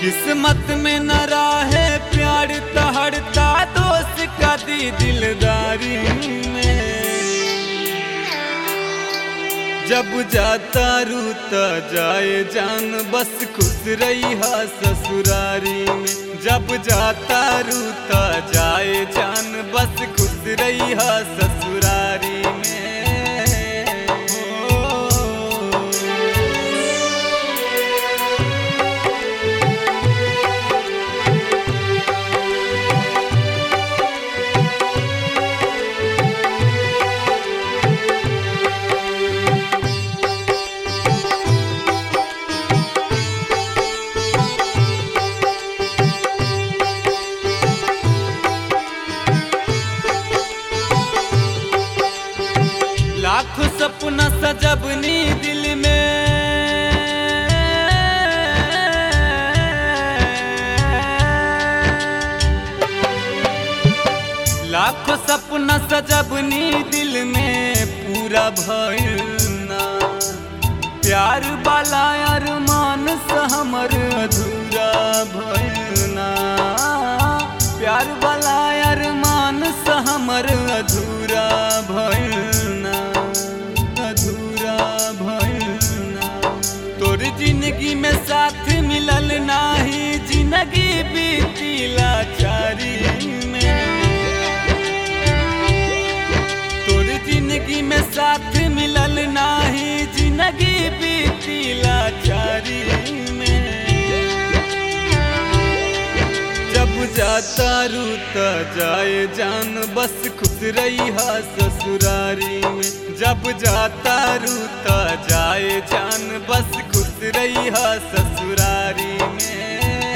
किस्मत में न रहे प्यार तहड़ता दोस्त का दी दिलदारी में जब जाता रूता जाए जान बस खुश रही हा ससुरारी में जब जाता रूता जाए जान बस खुश रही हा ससुरारी में ओ। लाखों सपना सजबनी दिल में लाखों सपना सजबनी दिल में पूरा भइल ना प्यार वाला अरमान से हमर अधूरा भइल ना प्यार वाला अरमान से हमर अधूरा भइल ना अधूरा भइल ना तोर जिंदगी में साथ मिलल नाही जिंदगी बीती लाचारी में तोर जिंदगी में साथ मिलल नाही जिंदगी बीती लाचारी में जब जाता रूता जाए जान बस खुश रही हा ससुरारी में जब जाता रूता जाए जान बस खुश रही हा ससुरारी में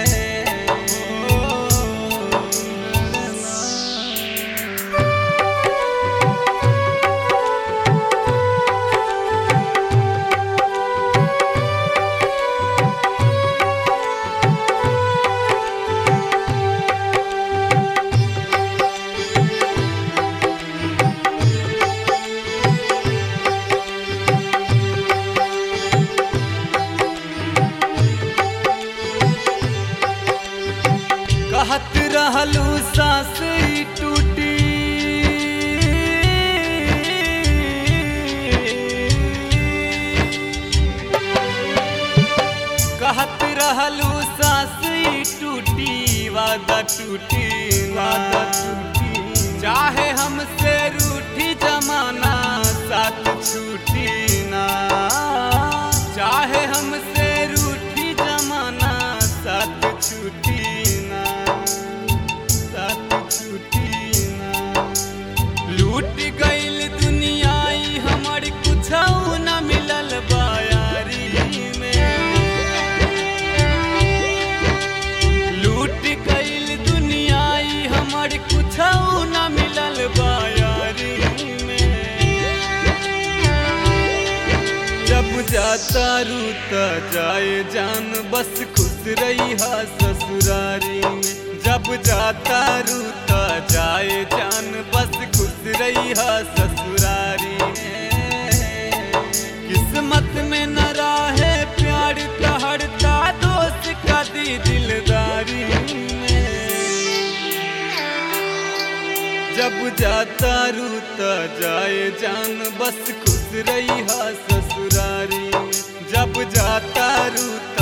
कहत रहलू सास ई टूटी कहत रहलू सास ई टूटी वादा टूटी वादा टूटी चाहे हमसे रूठी जमाना साथ छूटी ना चाहे हमसे रूठी जमाना साथ छूटी ना साथ छूटी ना लूट गईल दुनियाई हमर कुछ न मिलल बायारी में लूट गईल दुनियाई हमर कुछ न मिलल बायारी में जब जाता रूता जाए जान बस खुश रही हा ससुरारी में जब जाता रूता जाए जान बस खुश रही हा ससुरारी में किस्मत में न रहे प्यार तहड़ता दोस्त का दी दिलदारी में जब जाता रूता जाए जान बस खुश रही हा ससुरारी में जब जाता रूता